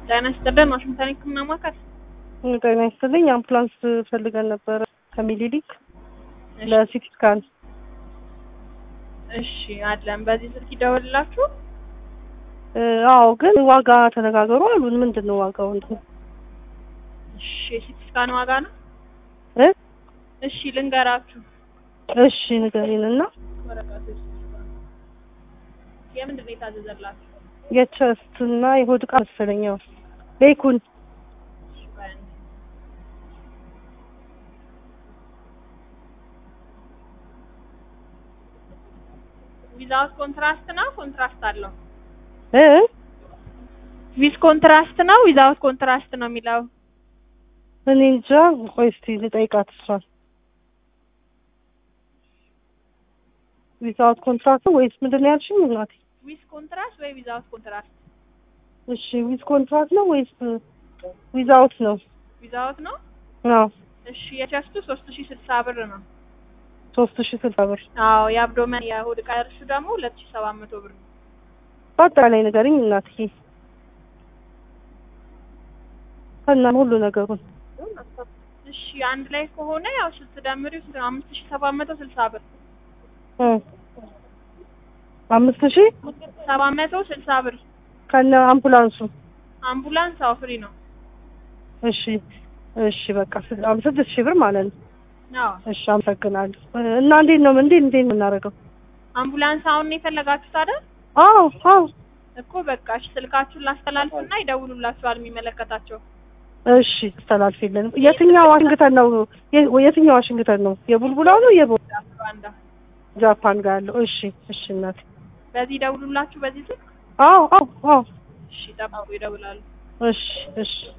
ጤና ይስጥልን ዋሽንግተን ህክምና ማዕከል። ጤና ይስጥልኝ። አምቡላንስ ፈልገን ነበረ ከሚኒሊክ ለሲቲ ስካን። እሺ አለን። በዚህ ስልክ ይደውልላችሁ። አዎ ግን ዋጋ ተነጋገሩ አሉን። ምንድን ነው ዋጋው? እንትን እሺ የሲቲ ስካን ዋጋ ነው። እ እሺ ልንገራችሁ። እሺ ንገሪን እና ወረቀቱ የሲቲ ስካን የምንድን ነው የታዘዘላችሁ? የቸስት እና የሆድ ዕቃ መሰለኝ። ያው ቤኩን እሺ ቆይ አንዴ። ዊዛውት ኮንትራስት ነው ኮንትራስት አለው? እ ዊዝ ኮንትራስት ነው ዊዛውት ኮንትራስት ነው የሚለው? እኔ እንጃ። ቆይ እስቲ ልጠይቃት እሷን። ዊዛውት ኮንትራክት ወይስ ምንድን ነው ያልሽኝ እናቴ? ዊዝ ኮንትራስት ወይ ዊዛውት ኮንትራስት? እሺ ዊዝ ኮንትራክት ነው ወይስ ዊዛውት ነው? ዊዛውት ነው። አዎ እሺ የቸስቱ ሶስት ሺ ስልሳ ብር ነው። ሶስት ሺ ስልሳ ብር። አዎ የአብዶመን የሆድ ዕቃ እርሱ ደግሞ ሁለት ሺ ሰባት መቶ ብር ነው። በአጠቃላይ ንገሪኝ እናትዬ ከና ሁሉ ነገሩን። እሺ አንድ ላይ ከሆነ ያው ስትደምሪው ስንት ነው? አምስት ሺ ሰባት መቶ ስልሳ ብር እ አምስት ሺህ ሰባት መቶ ስልሳ ብር። ከነ አምቡላንሱ። አምቡላንስ አዎ ፍሪ ነው። እሺ እሺ በቃ ስ- አም- ስድስት ሺህ ብር ማለት ነው። አዎ እሺ አመሰግናለሁ። እና እንዴት ነው እንዴት እንዴት ነው የምናደርገው? አምቡላንስ አሁን ነው የፈለጋችሁት አይደል? አዎ አዎ እኮ በቃ እሺ ስልካችሁን ላስተላልፍና ይደውሉላችኋል የሚመለከታቸው። እሺ አስተላልፊልን። የትኛው ዋሽንግተን ነው? የ- የትኛው ዋሽንግተን ነው? የቡልቡላው ነው የቦ ሩዋንዳ ጃፓን ጋር ያለው? እሺ እሺ እናቴ። በዚህ ይደውሉላችሁ በዚህ ስልክ። አዎ አዎ አዎ እሺ ጠብቁ ይደውላሉ። እሺ እሺ